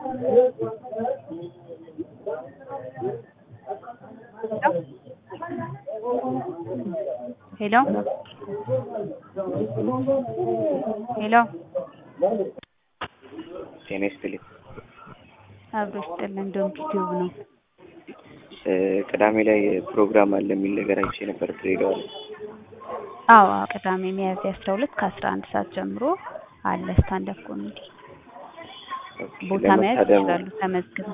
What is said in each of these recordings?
ሄሎ ሄሎ ጤና ይስጥልኝ። አብሮ ይስጥልን። እንደውም ዩቲዩብ ነው። ቅዳሜ ላይ ፕሮግራም አለ የሚል ነገር አይቼ ነበር ድሬዳዋ ላይ። አዎ ቅዳሜ ሚያዝያ አስራ ሁለት ከአስራ አንድ ሰዓት ጀምሮ አለ ስታንዳፕ ኮሜዲ። ቦታ መያዝ ለመታደም ይችላሉ ተመዝግበው።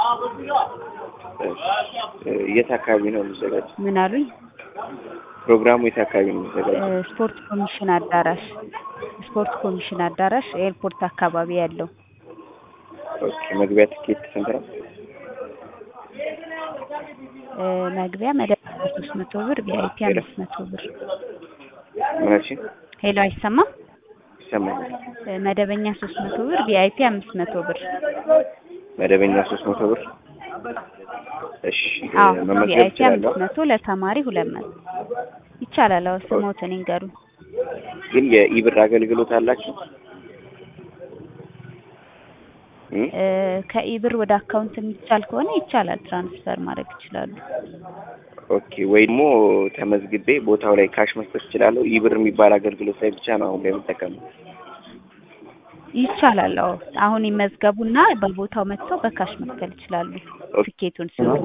የት አካባቢ ነው የሚዘጋጀው? ምን አሉኝ? ፕሮግራሙ የት አካባቢ ነው የሚዘጋጀው? እ ስፖርት ኮሚሽን አዳራሽ ስፖርት ኮሚሽን አዳራሽ ኤርፖርት አካባቢ ያለው ኦኬ። መግቢያ ትኬት ስንት ነው? እ መግቢያ መደበኛ ሶስት መቶ ብር ቪአይፒ አምስት መቶ ብር። ምናችን ሄሎ አይሰማም? ይሰማኛል። እ መደበኛ ሶስት መቶ ብር ቪአይፒ አምስት መቶ ብር። መደበኛ ሶስት መቶ ብር። እሺ አዎ መመዝገብ ቪአይፒ እችላለሁ? አምስት መቶ ለተማሪ ሁለት መቶ ይቻላል። አዎ ስሞትን ይንገሩ። ግን የኢብር አገልግሎት አላችሁ? እ? እ ከኢብር ወደ አካውንት የሚቻል ከሆነ ይቻላል። ትራንስፈር ማድረግ ይችላሉ። ኦኬ ወይ ደግሞ ተመዝግቤ ቦታው ላይ ካሽ መስጠት እችላለሁ? ኢብር የሚባል አገልግሎት ላይ ብቻ ነው አሁን ላይ የምጠቀመው። ይቻላል። አዎ አሁን ይመዝገቡና በቦታው መጥተው በካሽ መክፈል ይችላሉ። ትኬቱን ሲወጡ።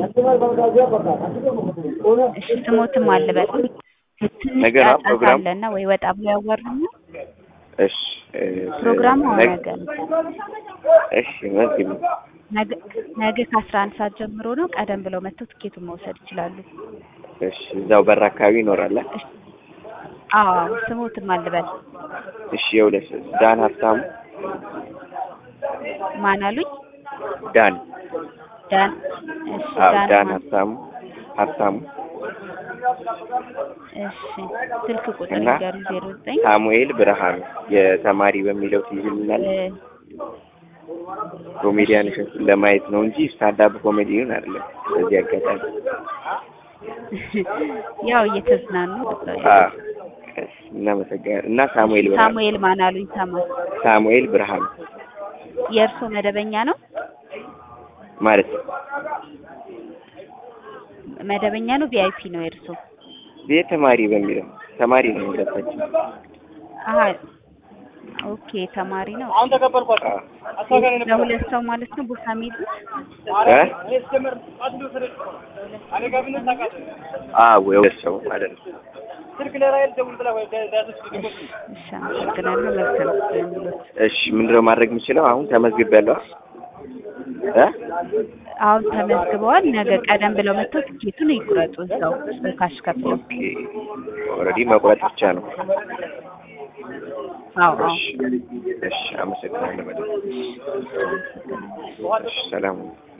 እሺ ስሞትም አልበል ትንሽ ነገ ነው ጫጫታ ፕሮግራም? አለና ወይ ወጣ ብሎ ያዋሩኝ። እሺ እ፣ ፕሮግራሙ አሁን ነገ- ነገ ነው። እሺ መዝግብ። ነገ ነገ ከአስራ አንድ ሰዓት ጀምሮ ነው። ቀደም ብለው መጥተው ትኬቱን መውሰድ ይችላሉ። እሺ እዛው በር አካባቢ ይኖራል። አ? እሺ አዎ ስሞትም አልበል እሺ የሁለት ዳን ሀብታሙ ማን አሉኝ? ዳን ዳን እሺ አዎ ዳን ዳን ማን? ሀብታሙ ሀብታሙ እሺ ስልክ ቁጥር እና ይገሩ ዜሮ ዘጠኝ ሳሙኤል ብርሃኑ የተማሪ በሚለው ትይዝልናል። ኮሜዲያን እሸቱን ለማየት ነው እንጂ ስታንዳፕ ኮሜዲውን አይደለም። በዚህ አጋጣሚ ያው እየተዝናኑ አ እናመሰግናለን። እና ሳሙኤል ብርሃኑ ሳሙኤል ማን አሉኝ? ተማ ሳሙኤል ብርሃኑ የእርሶ መደበኛ ነው? ማለት ነው። መደበኛ ነው ቪአይፒ ነው የእርሶ? የተማሪ በሚለው ተማሪ ነው የሚለባቸው። አሀ ኦኬ ተማሪ ነው። አ ለሁለት ሰው ማለት ነው ቦታ የሚይዙት? እ? አዎ የሁለት ሰው ማለት ነው። እሺ አመሰግናለሁ። መልካም ስለሚሉት እሺ ምንድነው ማድረግ የምችለው? አሁን ተመዝግቤያለሁ። እ? አሁን ተመዝግበዋል። ነገ ቀደም ብለው መጥተው ትኬቱን ይቁረጡ እዛው በካሽ ከፍለው። ኦኬ ኦልሬዲ መቁረጥ ብቻ ነው። አዎ አዎ እሺ እሺ አመሰግናለሁ በጣም። እሺ ሰላም ሁኑ።